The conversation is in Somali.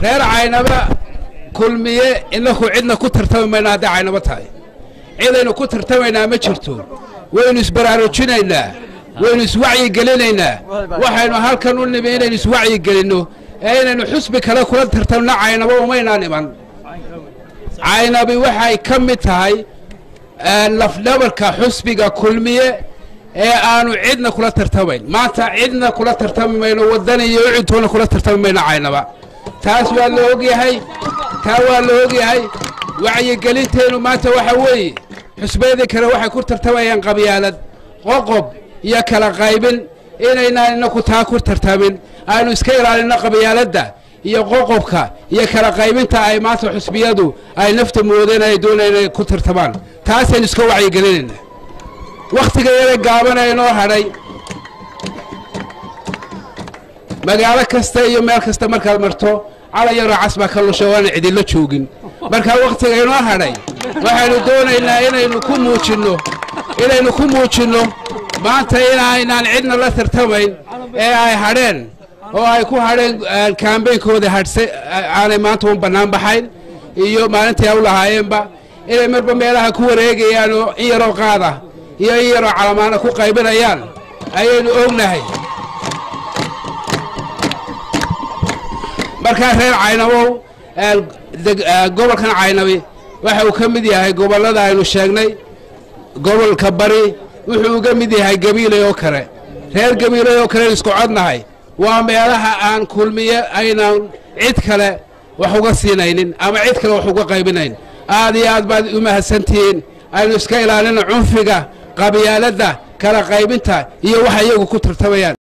reer caynaba kulmiye inaku cidna ku tartami mayno hadday caynabo tahay cidaynu ku tartamaynaa ma jirto waynu isbaraarujinaynaa waynu iswacyigelinaynaa waxaynu halkan u nimi inaynu iswacyigelinno ee inaynu xusbi kale kula tartamno caynabo umaynaan iman caynabi waxay ka mid tahay lafdhabarka xusbiga kulmiye ee aanu cidna kula tartamayn maanta cidna kula tartami mayno waddani iyo ucidtoona kula tartami mayno caynaba taas waa la ogyahay taa waa la ogyahay wacyigelinteennu maanta waxa weeye xusbiyadii kale waxay ku tartamayaan qabyaalad qoqob iyo kala qaybin inaynaan inaku taa ku tartamin aynu iska ilaalinno qabyaaladda iyo qoqobka iyo kala qaybinta ay maanta xusbiyadu ay nafta moodeen ay doonayaan inay ku tartamaan taasaynu iska wacyigelinayna wakhtiga yara gaabana inoo hadhay magaalo kasta iyo meel kasta markaad marto calan yaroo cas baa ka lusha waana cidinla joogin markaa wakhtiga inoo hadhay waxaynu doonaynaa inaynu ku muujinno inaynu ku muujinno maanta inaynaan cidna la tartamayn ee ay hadheen oo ay ku hadheen kaambeynkooda hadhse aanay maanta un bannaan baxayn iyo maalintii ay u lahaayeenba inay marba meelaha ku wareegayaan oo in yaroo qaada iyo in yaroo calamaana ku qaybinayaan ayaynu ognahay markaa reer caynabow gobolkan caynabi waxa uu ka mid yahay gobollada aynu sheegnay gobolka bari wuxuu uga mid yahay gabiilay oo kale reer gabiilay oo kale isku codnahay waa meelaha aan kulmiye aynaan cid kale wax uga siinaynin ama cid kale wax uga qaybinayn aad iyo aad baad u mahadsantihiin aynu iska ilaalina cunfiga qabyaaladda kala qaybinta iyo waxa iyagu ku tartamayaan